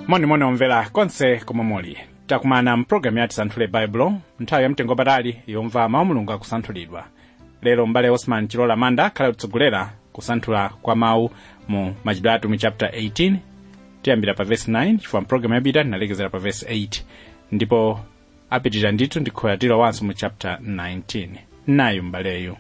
monimoni omvera konse komwe muli takumana mpulogalamu yati santhule baibulo nthawi yamtengo patali yomva mawu mulungu akusanthulidwa lero mbale osman chilola manda akhale kutsogolera kusanthula kwa mawu mu machitidwe atumwi chapter 18 tiyambira pa verse 9 chifukwa mpulogalamu yapita tinalekezera pa verse 8 ndipo apitirira ndithu ndikhoyatira wanso mu chapter 19 nayu mbaleyu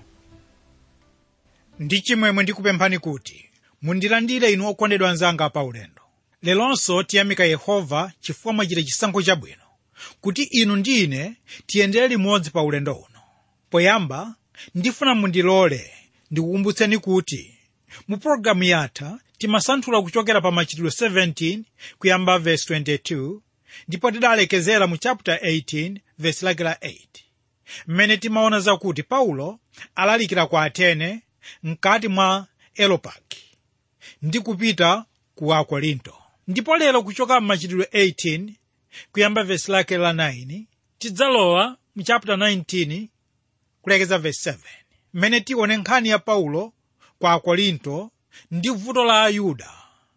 ndi chimwemwe ndikupemphani kuti mundilandire inu okondedwa anzanga pa ulendo leronso tiyamika yehova chifukwa mwachita chisankho chabwino kuti inu ndi ine tiyendere limodzi pa ulendo uno poyamba ndifuna mundilole ndikukumbutseni kuti mu pologalamu yatha timasanthula kuchokera pa machitidwe 17 kuyamba verse 22 ndipo tidalekezera mu chapter 18 verse lake la 8 mmene timaona zakuti paulo alalikira kwa atene mkati mwa elopaki ndi kupita ku akorinto ndipo lero kuchoka m'machitidwe 18 kuyamba vesi lake la 9 tidzalowa mu chapter 19 kulekeza vesi 7 mmene tione nkhani ya paulo kwa akorinto ndi vuto la ayuda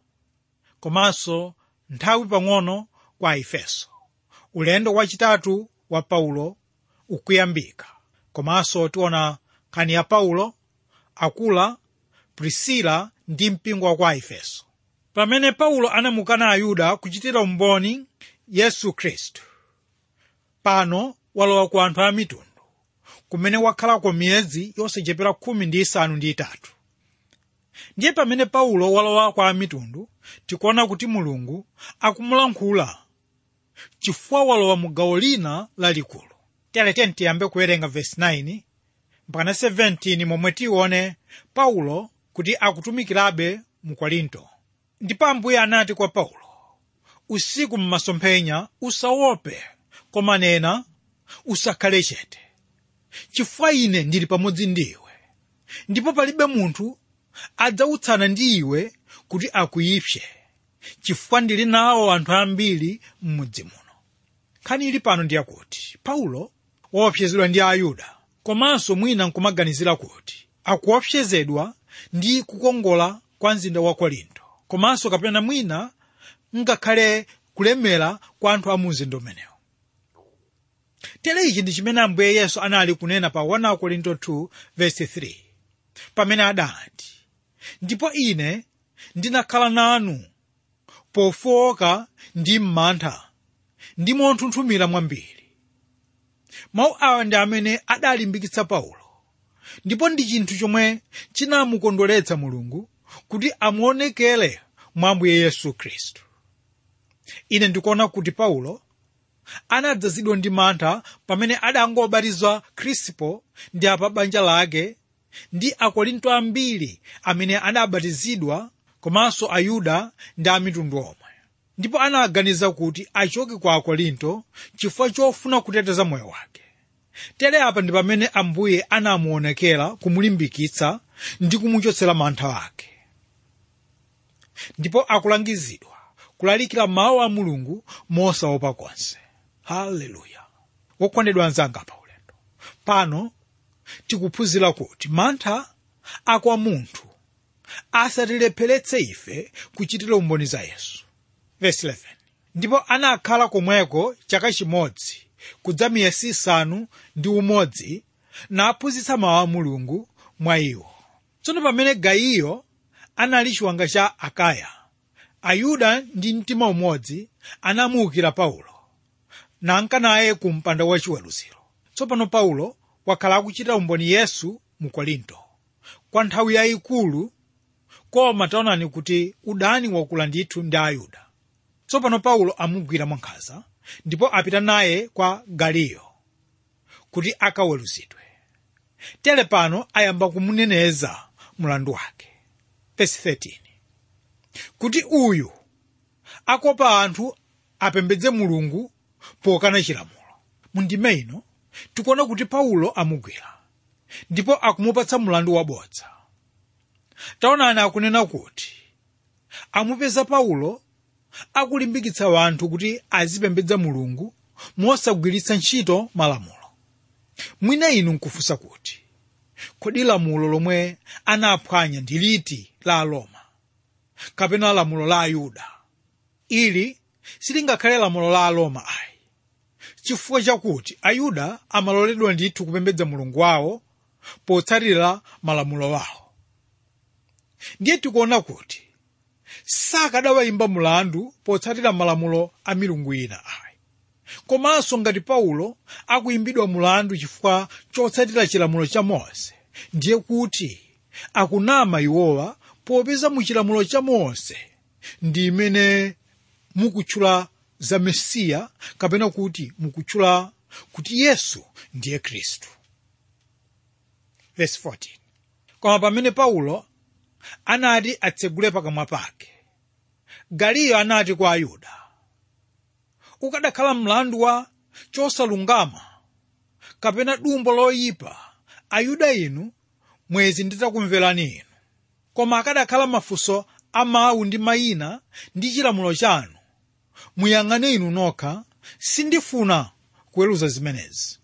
komanso nthawi pang'ono kwa efeso ulendo wachitatu wa paulo ukuyambika komanso tiona nkhani ya paulo akula prisila ndi mpingo wa kwa efeso pamene paulo anamukana ayuda kuchitira umboni yesu khristu pano walowa ku anthu a mitundu kumene wakhalako miyezi yosachepera khumi ndi isanu ndi itatu ndiye pamene paulo walowa kwa amitundu tikuona kuti mulungu akumulankhula chifukwa walowa mu gawo lina lalikulu tiyalete tiyambe kuwerenga vesi 9 mpaka 17 momwe tione paulo kuti akutumikirabe mu korinto ndipo ambuye anati kwa paulo usiku mmasomphenya usaope koma nena usakhale chete chifukwa ine ndili pamodzi ndi iwe ndipo palibe munthu adzautsana ndi iwe kuti akuyipse chifukwa ndili nawo anthu ambiri m'mudzi muno nkhani ili pano ndiyakuti paulo waopsezedwa ndi ayuda komanso mwina nkumaganizira kuti akuopsezedwa ndi kukongola kwa mzinda wa korinto komanso kapena mwina ngakhale kulemera kwa anthu a mu mzinda umenewo tere ichi ndi chimene ambuye yesu anali kunena pa 1 korinto 2 verse 3 pamene adati ndipo ine ndinakhala nanu pofowoka ndi m'mantha ndi monthunthumira mwambiri mawu awa ndi amene adalimbikitsa paulo ndipo ndi chinthu chomwe chinamukondweretsa mulungu kuti amuonekere mwa ambuye yesu khristu ine ndikuona kuti paulo anadzazidwa ndi mantha pamene adangobatizwa krispo ndi apa banja lake ndi akorinto ambiri amene adabatizidwa komanso ayuda ndi amitundu omwe ndipo anaganiza kuti achoke kwa akorinto chifukwa chofuna kuteteza moyo wake tere apa ndi pamene ambuye anamuonekera kumulimbikitsa ndi kumuchotsera mantha ake ndipo akulangizidwa kulalikira mawu a mulungu mosaopa konse haleluya wokondedwa anzanga pa ulendo pano tikuphunzira kuti mantha akwa munthu asatilepheretse ife kuchitira umboni za yesu Verse 11. ndipo anakhala komweko chaka chimodzi kudza miyezi isanu ndi umodzi naphunzitsa mawu a mulungu mwa iwo tsono pamene gayiyo anali chiwanga cha akaya ayuda ndi mtima umodzi anamuukira paulo nanka naye ku mpanda wachiweruziro tsopano paulo wakhala akuchitira umboni yesu mu korinto kwa nthawi yayikulu koma taonani kuti udani wakula ndithu ndi ayuda tsopano paulo amugwira mwankhanza ndipo apita naye kwa galiyo kuti akaweruzidwe tere pano ayamba kumuneneza mlandu wake Verse 13. kuti uyu akopa anthu apembedze mulungu pokana chilamulo mundime ino tikuona kuti paulo amugwira ndipo akumupatsa mlandu wabodza taonani akunena kuti amupeza paulo akulimbikitsa wanthu kuti azipembedza mulungu mosagwiritsa ntchito malamulo mwina inu nkufunsa kuti kodi lamulo lomwe anaphwanya ndi liti la aroma kapena lamulo la ayuda ili silingakhale lamulo la aroma ayi chifukwa chakuti ayuda amaloledwa ndithu kupembedza mulungu wawo potsatira malamulo wawo ndiye tikuona kuti sakadawayimba mulandu potsatira malamulo a milungu ina ayi komanso ngati paulo akuyimbidwa mulandu chifukwa chotsatira chilamulo cha mose ndiye kuti akunama iwowa popeza mu chilamulo cha mose ndi imene mukutchula za mesiya kapena kuti mukutchula kuti yesu ndiye khristu Verse 14. koma pamene paulo anati atsegule pakamwa pake galiyo anati kwa ayuda ukadakhala mlandu wa chosalungama kapena dumbo loyipa ayuda inu mwezi nditakumverani inu koma akadakhala mafunso a mawu ndi mayina ndi chilamulo chanu muyang'ane inu nokha sindifuna kuweruza zimenezi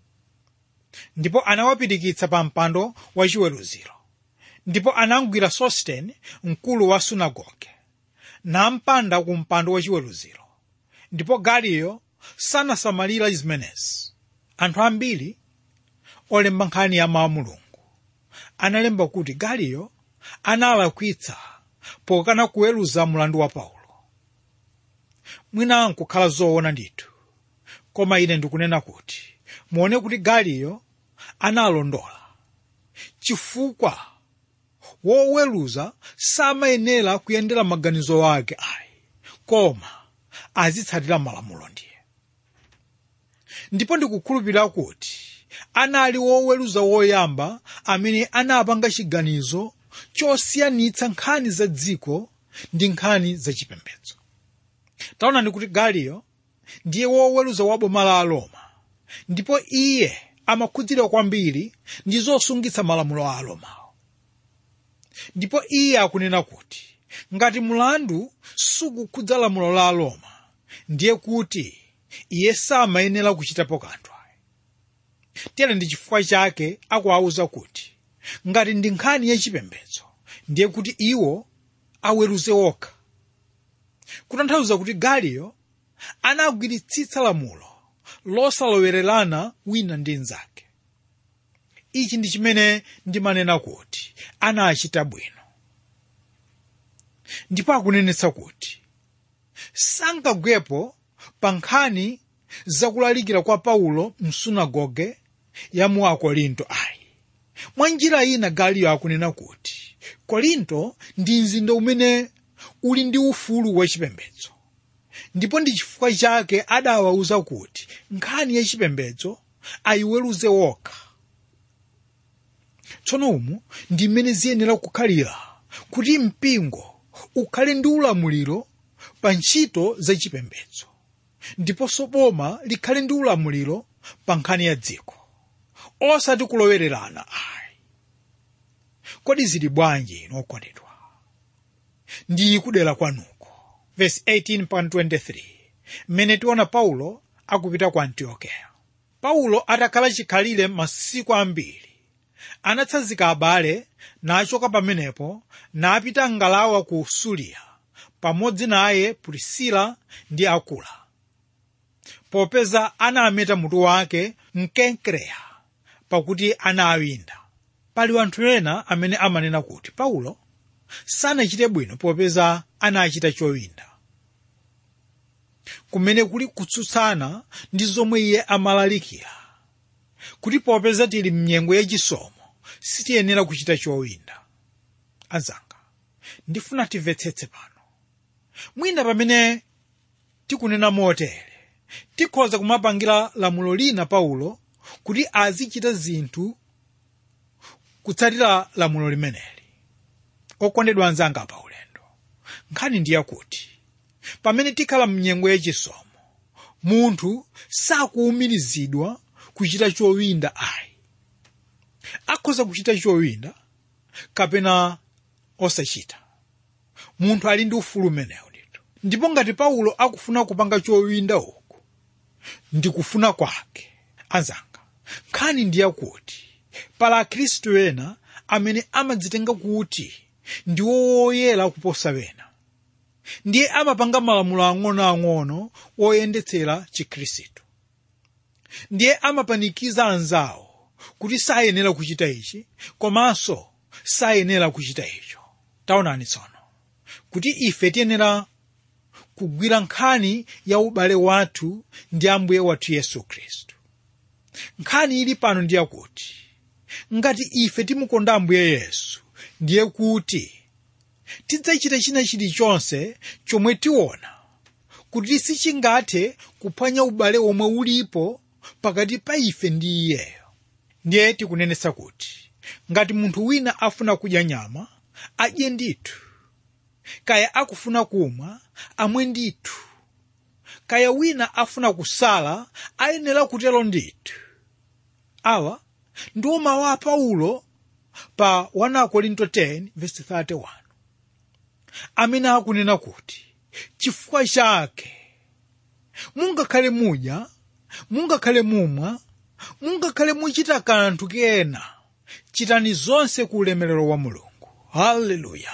ndipo anawapirikitsa pa mpando wachiweruziro ndipo anamugwira sostene mkulu wa sunagoge nampanda ku mpando wachiweruziro ndipo galiyo sanasamalira zimenezi anthu ambiri olemba nkhani ya mawu mulungu analemba kuti galiyo analakwitsa pokana kuweruza mlandu wa paulo mwina nkukhala zoona ndithu koma ine ndikunena kuti muone kuti galiyo analondola chifukwa woweruza samayenera kuyendera maganizo ake ayi koma azitsatira malamulo ndiye ndipo ndikukhulupirira kuti anali woweruza woyamba amene anapanga chiganizo chosiyanitsa nkhani za dziko ndi nkhani za chipembedzo taonani kuti galiyo ndiye woweruza wa boma la aroma ndipo iye amakhudzidwa kwambiri ndi zosungitsa malamulo a aromawo ndipo iye akunena kuti ngati mlandu sukukhudza lamulo la aroma ndiye kuti iye samayenera kuchitapo kanthu tere ndi chifukwa chake akuwawuza kuti ngati ndi nkhani yachipembedzo ndiye kuti iwo aweruze okha kutanthauza kuti galiyo anagwiritsitsa lamulo losalowererana wina ndi mnzake ichi ndi chimene ndimanena kuti anachita bwino ndipo akunenetsa kuti sangagwepo pa nkhani zakulalikira kwa paulo msunagoge ya mu akorinto ayi mwa njira ina galiyo akunena kuti korinto ndi mzinda umene uli ndi ufulu wachipembedzo ndipo ndi chifukwa chake adawawuza kuti nkhani yachipembedzo ayiweruze wokha tsono umu ndi mmene ziyenera kukhalira kuti mpingo ukhale ndi ulamuliro pa ntchito zachipembedzo ndiponso boma likhale ndi ulamuliro pa nkhani ya dziko osati kulowererana ayi kodi zili bwanji inu okondedwa ndi kudera kwanuko verse 18.23 mmene tiona paulo akupita ku antiokeya paulo atakhala chikhalire masiku ambiri anatsanzika abale nachoka pamenepo napita ngalawa ku suliya pamodzi naye pulisila ndi akula popeza anameta mutu wake mkenkereya pakuti anawinda pali anthu ena amene amanena kuti paulo sanachite bwino popeza anachita chowinda kumene kuli kutsutsana ndi zomwe iye amalalikira kuti popeza tili mnyengo yachisomo sitiyenera kuchita chowinda anzanga ndifuna timvetsetse pano mwina pamene tikunena motere tikhoza kumapangira lamulo lina paulo kuti azichita zinthu kutsatira lamulo limeneli okondedwa anzanga pa ulendo nkhani ndi yakuti pamene tikhala mnyengo yachisomo munthu sakuwumirizidwa kuchita chowinda ayi akhoza kuchita chowinda kapena osachita munthu ali ndi ufulu umenewu ndithu ndipo ngati paulo akufuna kupanga chowinda uku ndikufuna kwake anzanga nkhani ndi yakuti pala akhristu ena amene amadzitenga kuti ndiwo woyera kuposa wena ndiye amapanga malamulo ang'onoang'ono oyendetsera chikhristu ndiye amapanikiza anzawo kuti sayenera kuchita ichi komanso sayenera kuchita icho taonani tsono kuti ife tiyenera kugwira nkhani ya ubale wathu ndi ambuye wathu yesu khristu nkhani ili pano ndiye kuti ngati ife timukonda ambuye yesu ndiye kuti tidzachita china chilichonse chomwe tiona kuti sichingathe kuphwanya ubale omwe ulipo pakati pa ife ndi iyeyo ndiye tikunenetsa kuti ngati munthu wina afuna kudya nyama adye ndithu kaya akufuna kumwa amwe ndithu kaya wina afuna kusala ayenera kutero ndithu awa ndiwo mawu a paulo pa 1 korinto 10:31 amene akunena kuti chifukwa chake mungakhale mudya mungakhale mumwa mungakhale muchita kanthu kena chitani zonse ku ulemerero wa mulungu haleluya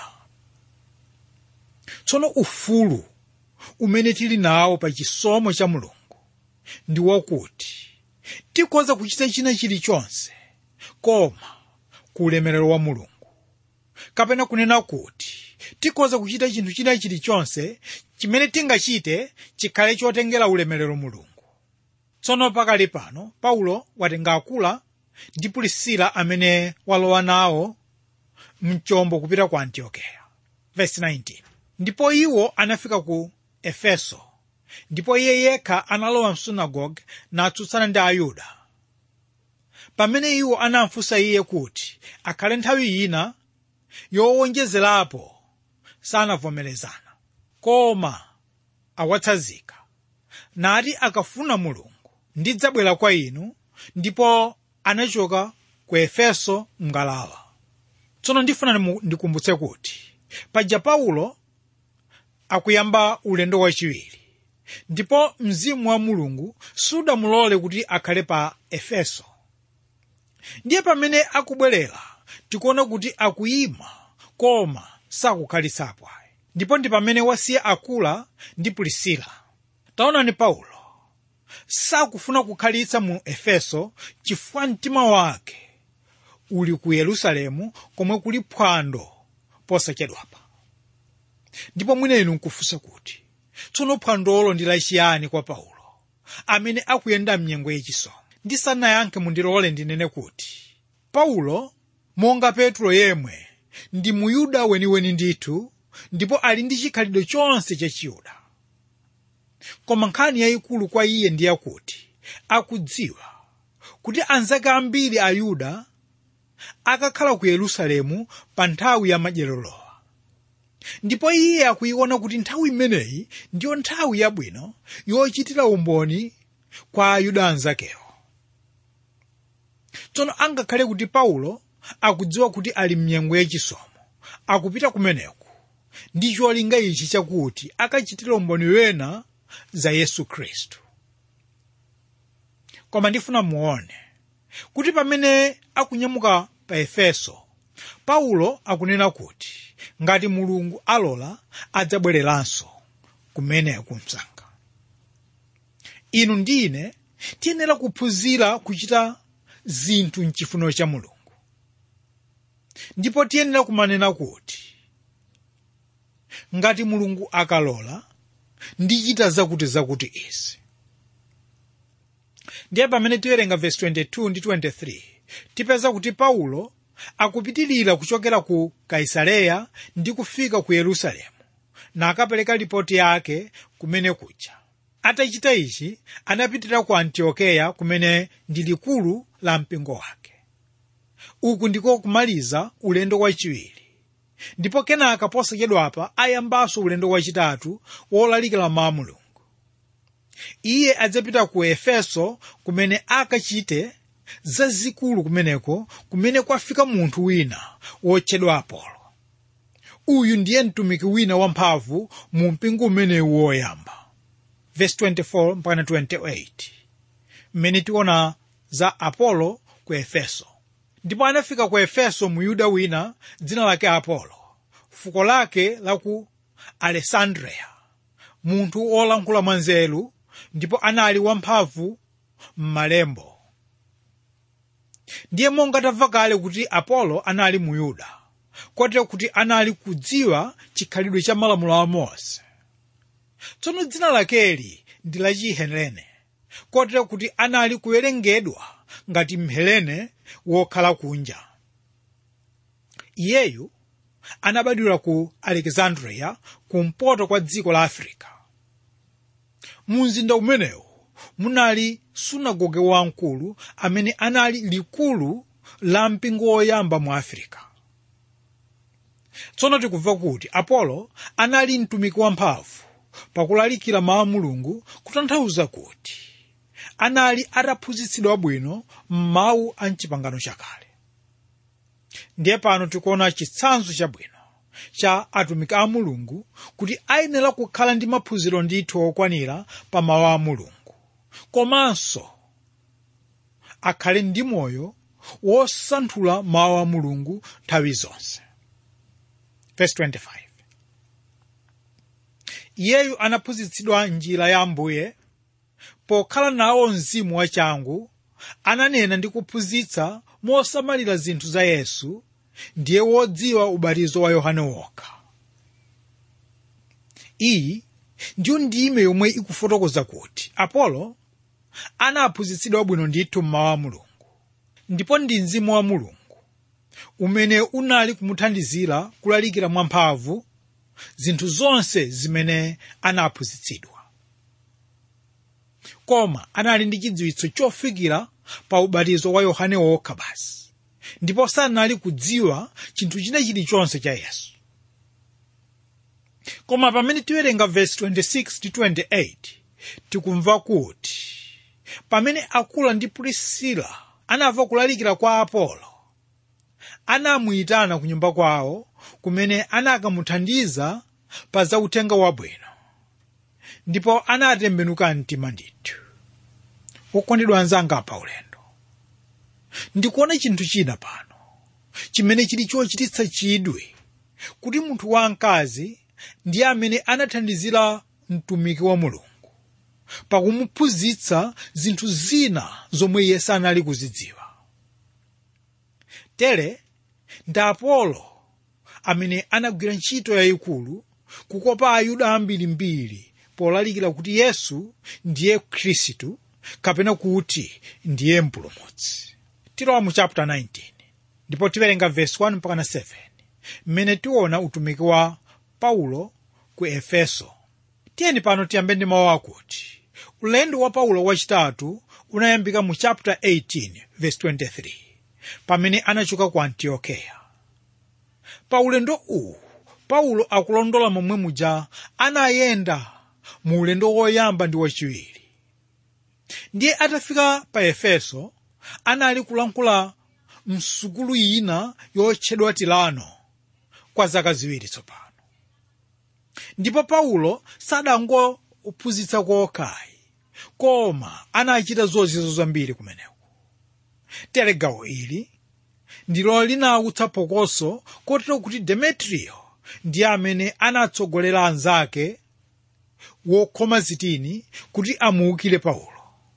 tsono ufulu umene tili nawo pa chisomo cha mulungu ndi wakuti tikhoza kuchita china chilichonse koma ku ulemerero wa mulungu kapena kunena kuti tikhoza kuchita chinthu china chilichonse chimene tingachite chikhale chotengera ulemerero mulungu tsono pakali pano paulo watenga akula ndi pulisila amene walowa nawo mchombo kupita ku antiokeya Verse 19. ndipo iwo anafika ku efeso ndipo iye yekha analowa msunagoge natsutsana ndi ayuda pamene iwo anamfunsa iye kuti akhale nthawi ina yowonjezerapo sanavomerezana koma awatsanzika nati akafuna mulungu ndidzabwera kwa inu ndipo anachoka ku efeso mngalawa tsono ndifuna ndimu- ndikumbutse kuti paja paulo akuyamba ulendo wachiwiri ndipo mzimu wa mulungu sudamulole kuti akhale pa efeso ndiye pamene akubwerera tikuona kuti akuyima koma sakukhalitsapo ayi ndipo ndi pamene wasiya akula ndi pulisila taonani paulo sakufuna kukhalitsa mu efeso chifukwa mtima wake uli ku yerusalemu komwe kuli phwando posachedwapa ndipo mwina inu nkufunsa kuti tsono phwandolo ndi lachiyani kwa paulo amene akuyenda mnyengo yachisomo ndisanayankhe mundilole ndinene kuti paulo monga petro yemwe ndi muyuda weniweni ndithu ndipo ali ndi chikhalidwe chonse cha chiyuda koma nkhani yayikulu kwa iye ndi yakuti akudziwa kuti anzake ambiri ayuda akakhala ku yerusalemu pa nthawi ya madyerolowa ndipo iye akuiona kuti nthawi imeneyi ndiyo nthawi yabwino yochitira umboni kwa ayuda anzakewo tsono angakhale kuti paulo akudziwa kuti ali mnyengo yachisomo akupita kumeneku ndi cholinga ichi chakuti akachitire umboni wena za yesu khristu koma ndifuna muone kuti pamene akunyamuka pa efeso paulo akunena kuti ngati mulungu alola adzabwereranso kumeneku msanga inu ndine tiyenera kuphunzira kuchita zinthu mchifuniro cha mulungu ndipo tiyenera kumanena kuti ngati mulungu akalola ndichita zakuti zakuti izi ndiye pamene tiwerenga vesi 22 ndi 23 tipeza kuti paulo akupitilira kuchokera ku kaisareya ndi kufika ku yerusalemu na akapereka ripoti yake kumene kuja atachita ichi anapitira ku antiokeya kumene ndi likulu la mpingo wake uku ndiko kumaliza ulendo wachiwiri ndipo kenaka posachedwapa ayambanso ulendo wachitatu wolalikira mawu a mulungu iye adzapita ku efeso kumene akachite zazikulu kumeneko kumene kwafika munthu wina wotchedwa apolo uyu ndiye mtumiki wina wamphamvu mu mpingo umenewu woyamba verse 24 mpaka 28 mmene tiona za apolo ku efeso ndipo anafika ku efeso muyuda wina dzina lake apolo fuko lake la ku alessandria munthu wolankhula mwanzeru ndipo anali wamphamvu m'malembo ndiye monga tamva kale kuti apolo anali mu yuda kotero kuti anali kudziwa chikhalidwe cha malamulo a mose tsono dzina lakeli ndi la chihelene kotero kuti anali kuwerengedwa ngati mhelene wokhala kunja iyeyu anabadwira ku alexandria kumpoto kwa dziko la africa mu mzinda umenewu munali sunagoge wamkulu amene anali likulu la mpingo woyamba mu africa tsono tikumva kuti apolo anali mtumiki wamphamvu pakulalikira mawu a mulungu kutanthauza kuti anali ataphunzitsidwa bwino m'mawu a mchipangano chakale ndiye pano tikuona chitsanzo chabwino cha atumiki a mulungu kuti ayenera kukhala ndi maphunziro ndithu okwanira pa mawu a mulungu komanso akhale ndi moyo wosanthula mawu a mulungu nthawi zonse Verse 25. iyeyu anaphunzitsidwa njira ya ambuye pokhala nawo mzimu wachangu ananena ndi kuphunzitsa mosamalira zinthu za yesu ndiye wodziwa ubatizo wa yohane wokha iyi ndiyo ndime yomwe ikufotokoza kuti apolo anaphunzitsidwa bwino ndithu mmawu a mulungu ndipo ndi mzimu wa mulungu umene unali kumuthandizira kulalikira mwamphamvu zinthu zonse zimene anaphunzitsidwa koma anali ndi chidziwitso chofikira pa ubatizo wa yohane wokha basi ndipo sanali kudziwa chinthu china chilichonse cha yesu koma pamene tiwerenga vesi 26 ndi 28 tikumva kuti pamene akula ndi pulisila anamva kulalikira kwa apolo anamuyitana ku nyumba kwawo kumene anakamuthandiza pa za uthenga wabwino ndipo anatembenuka mtima ndithu wokondedwa anzanga pa ulendo ndikuona chinthu china pano chimene chili chochititsa chidwi kuti munthu wamkazi ndiye amene anathandizira mtumiki wa mulungu pakumuphunzitsa zinthu zina zomwe iye sanali kuzidziwa tere ndi apolo amene anagwira ntchito yayikulu kukopa ayuda ambirimbiri polalikira kuti yesu ndiye khristu kapena kuti ndiye mpulumutsi tilowa mu chapter 19 ndipo tiwerenga verse 1 mpaka 7 mmene tiona utumiki wa paulo ku efeso tiyeni pano tiyambe ndi mawu akuti ulendo wa paulo wachitatu unayambika mu chapter 18 verse 23 pamene anachoka ku antiokeya pa ulendo uwu paulo akulondola momwe muja anayenda mu ulendo woyamba ndi wachiwiri ndiye atafika pa efeso anali kulankhula msukulu ina yotchedwa tilano kwa zaka ziwiri tsopano ndipo paulo sadangophunzitsa kokhayi koma anachita zozizwa zambiri kumeneko tere gawo ili ndilo linawutsa phokoso kotero kuti demetriyo ndiye amene anatsogolera anzake wokhoma zitini kuti amuukire paulo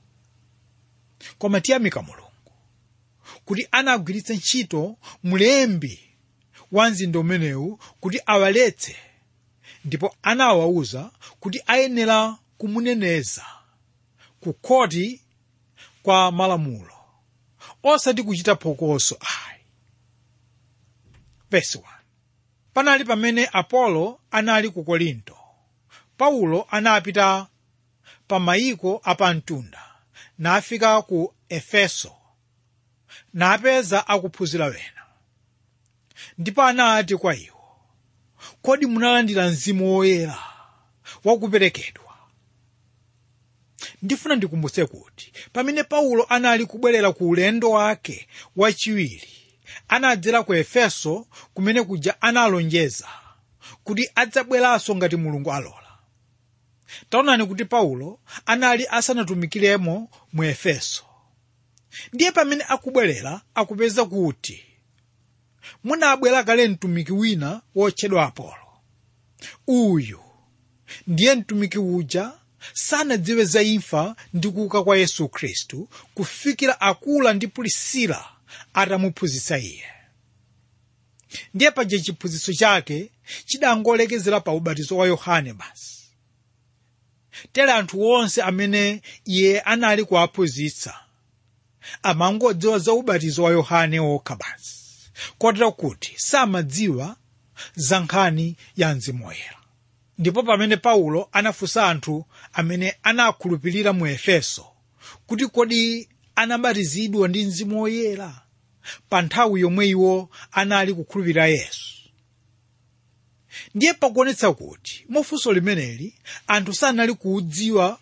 koma tiyamika mulungu kuti anagwiritsa ntchito mlembi wa mzinda umenewu kuti awaletse ndipo anawawuza kuti ayenera kumuneneza ku khoti kwa malamulo osati kuchita phokoso ayi verse 1 panali pamene apolo anali ku korinto paulo anapita pa mayiko apamtunda nafika ku efeso napeza akuphunzira wena ndipo anati kwa iwo kodi munalandira mzimu woyera wakuperekedwa ndifuna ndikumbutse kuti pamene paulo anali kubwerera ku ulendo wake wachiwiri anadzera ku efeso kumene kuja analonjeza kuti adzabweranso ngati mulungu alola taonani kuti paulo anali asanatumikiremo mu efeso ndiye pamene akubwerera akupeza kuti munabwera kale mtumiki wina wotchedwa apolo uyu ndiye mtumiki uja sanadziwe za imfa ndi kuuka kwa yesu khristu kufikira akula ndi pulisila atamuphunzitsa iye ndiye paja chiphunzitso chake chidangolekezera pa ubatizo wa yohane basi tere anthu onse amene iye anali kuwaphunzitsa amangodziwa za ubatizo wa yohane okha basi kotero kuti samadziwa za nkhani ya mzimu woyera ndipo pamene paulo anafunsa anthu amene anakhulupirira mu efeso kuti kodi anabatizidwa ndi mzimu woyera pa nthawi yomwe iwo anali kukhulupirira yesu ndiye pakuonetsa kuti mufunso limeneli anthu sanali kuudziwa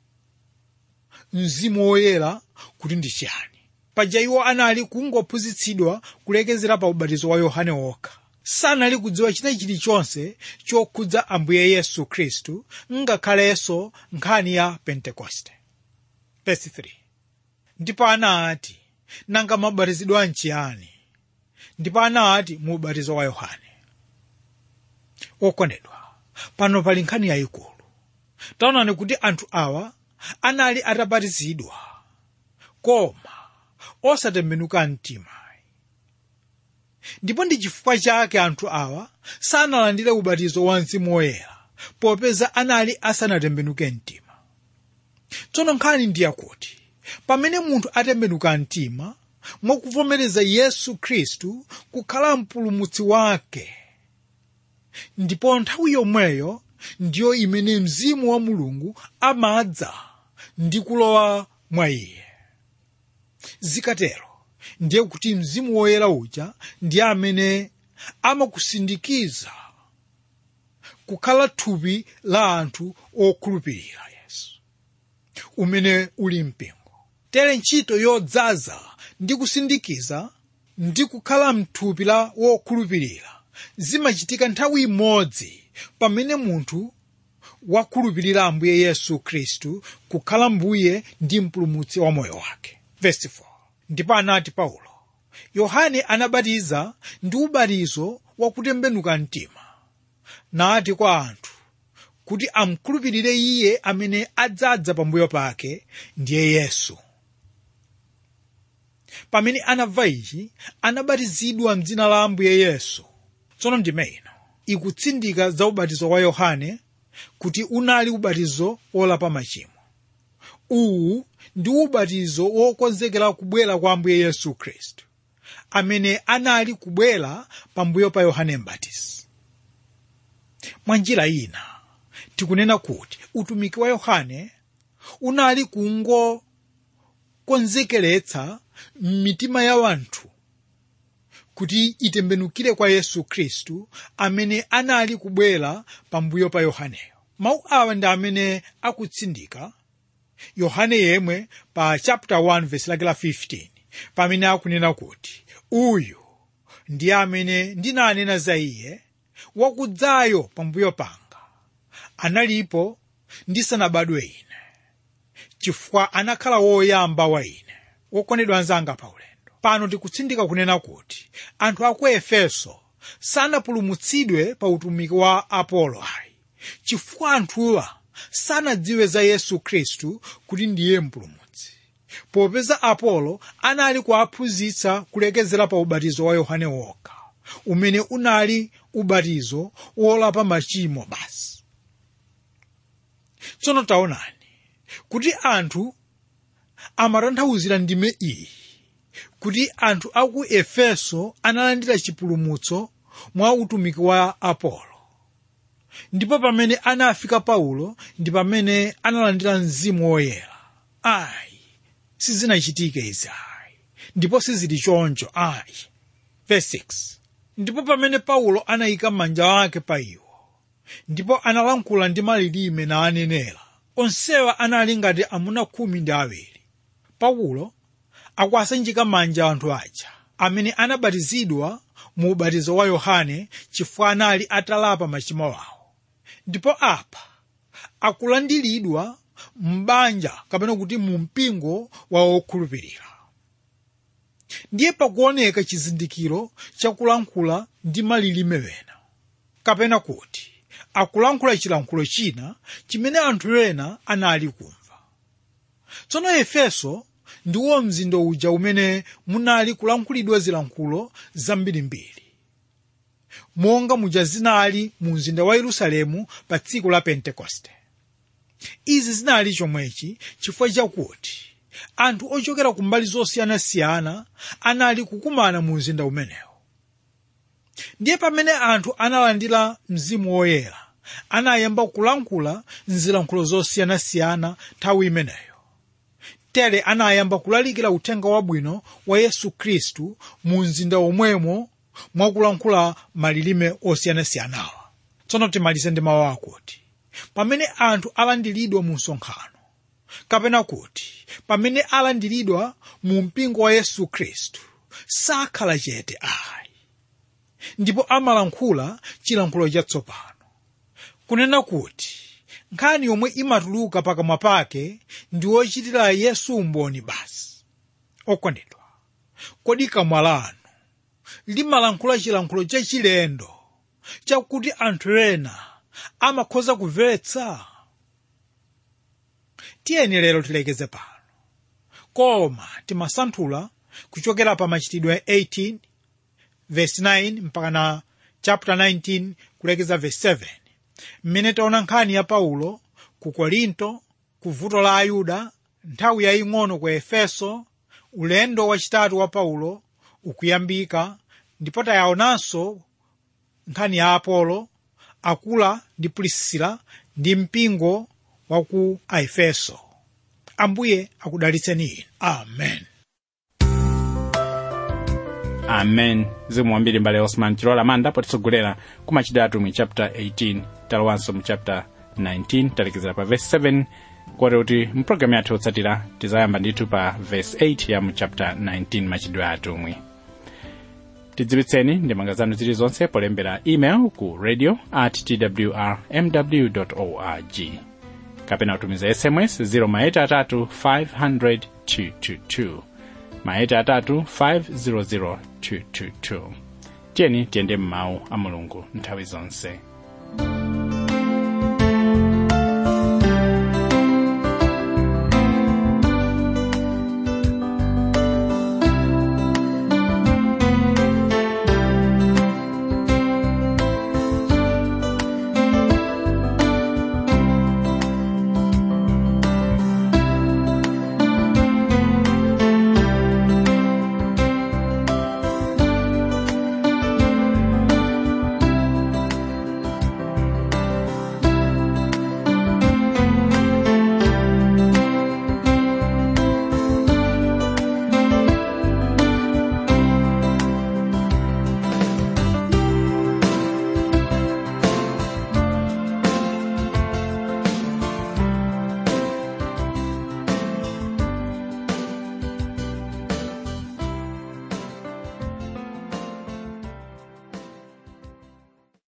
mzimu woyera kuti ndi chiyani paja iwo anali kungophunzitsidwa kulekezera pa ubatizo wa yohane wokha sanali kudziwa china chilichonse chokhudza ambuye yesu khristu ngakhalenso nkhani ya pentekoste Verse 3. ndipo anati nanga mabatizidwa nchiyani ndipo anati mu ubatizo wa yohane okondedwa pano pali nkhani yayikulu taonani kuti anthu awa anali atabatizidwa koma osatembenuka mtima ndipo ndi chifukwa chake anthu awa sanalandire ubatizo wa mzimu woyera popeza anali asanatembenuke mtima tsono nkhani ndi yakuti pamene munthu atembenuka mtima mwakuvomereza yesu khristu kukhala mpulumutsi wake ndipo nthawi yomweyo ndiyo imene mzimu wa mulungu amadza ndi kulowa mwa iye zikatero ndiye kuti mzimu woyera uja ndiye amene amakusindikiza kukhala thupi la anthu okhulupirira yesu umene uli mpingo tere ntchito yodzaza ndi kusindikiza ndi kukhala mthupi la wokhulupirira zimachitika nthawi imodzi pamene munthu wakhulupirira ambuye yesu khristu kukhala mbuye ndi mpulumutsi wa moyo wake Verse 4. ndipo anati paulo yohane anabatiza ndi ubatizo wakutembenuka mtima nati kwa anthu kuti amkhulupirire iye amene adzadza pambuyo pake ndiye yesu pamene anamva ichi anabatizidwa mdzina la ambuye yesu tsono ndime ino ikutsindika za ubatizo wa yohane kuti unali ubatizo wolapa machimo uwu ndi ubatizo wokonzekera kubwera kwa ambuye yesu khristu amene anali kubwera pambuyo pa yohane mbatizi mwa njira ina tikunena kuti utumiki wa yohane unali kungokonzekeretsa mitima ya wanthu kuti itembenukire kwa yesu khristu amene anali kubwera pambuyo pa yohaneyo mawu awa ndi amene akutsindika yohane yemwe pa chapter 1 verse lake la 15 pamene akunena kuti uyu ndiye amene ndinanena za iye wakudzayo pambuyo panga analipo ndisanabadwe ine chifukwa anakhala woyamba wa ine wokondedwa anzanga pa ulendo pano tikutsindika kunena kuti anthu aku efeso sanapulumutsidwe pa utumiki wa apolo ayi chifukwa anthuwa sanadziwe za yesu khristu kuti ndiye mpulumutsi popeza apolo anali kuwaphunzitsa kulekezera pa ubatizo wa yohane wokha umene unali ubatizo wolapa machimo basi tsono taonani kuti anthu amatanthauzira ndime iyi kuti anthu aku efeso analandira chipulumutso mwa utumiki wa apolo ndipo pamene anafika paulo ndi pamene analandira mzimu woyera ayi sizinachitike izi ayi ndipo sizili choncho ayi verse 6 ndipo pamene paulo anayika manja ake pa iwo ndipo analankhula ndi malilime na anenera onsewa anali ngati amuna khumi ndi awiri paulo akuwasanjika manja anthu aja amene anabatizidwa mu ubatizo wa yohane chifukwa anali atalapa machimo awo ndipo apa akulandiridwa m'banja kapena kuti mu mpingo wa okhulupirira ndiye pakuoneka chizindikiro chakulankhula ndi malilime wena kapena kuti akulankhula chilankhulo china chimene anthu ena anali kumva tsono efeso ndiwo mzinda uja umene munali kulankhulidwa zilankhulo zambirimbiri monga muja zinali mu mzinda wa yerusalemu pa tsiku la pentekoste izi zinali chomwechi chifukwa chakuti anthu ochokera ku mbali zosiyanasiyana anali kukumana mu mzinda umenewo ndiye pamene anthu analandira mzimu woyera anayamba kulankhula mzilankhulo zosiyanasiyana nthawi imeneyo tere anayamba kulalikira uthenga wabwino wa yesu khristu mu mzinda omwemo mwakulankhula malilime osiyanasiyanawa tsono timalize ndi mawu akuti pamene anthu alandiridwa mu msonkhano kapena kuti pamene alandiridwa mu mpingo wa yesu khristu sakhala chete ayi ndipo amalankhula chilankhulo chatsopano kunena kuti nkhani yomwe imatuluka pakamwa pake ndi wochitira yesu umboni basi okondedwa kodi kamwa lanu limalankhula chilankhulo chachilendo chakuti anthu ena amakhoza kumvetsa tiyeni lero tilekeze pano koma timasanthula kuchokera pa machitidwe 18 verse 9 mpaka na chapter 19 kulekeza verse 7 mmene taona nkhani ya paulo ku korinto ku vuto la ayuda nthawi yaying'ono ku efeso ulendo wachitatu wa paulo ukuyambika ndipo tayaonanso nkhani ya apolo akula ndi pulisila ndi mpingo wa ku aefeso ambuye akudalitseni inu amen amen zikomo kwambiri mbale osman chilola manda potitsogolera ku machitidwe atumwi chapter 18 talowanso mu chapter 19 talekezera pa verse 7 kote kuti mpulogalamu yathu yotsatira tizayamba ndithu pa verse 8 ya mu chapter 19 machitidwe atumwi tidziwitseni ndemanga zanu zilizonse polembera email ku radio at twr mw org kapena kutumiza sms 0 maeta atatu 500 222 maeta atatu 500 222 tiyeni tiyende m'mawu a mulungu nthawi zonse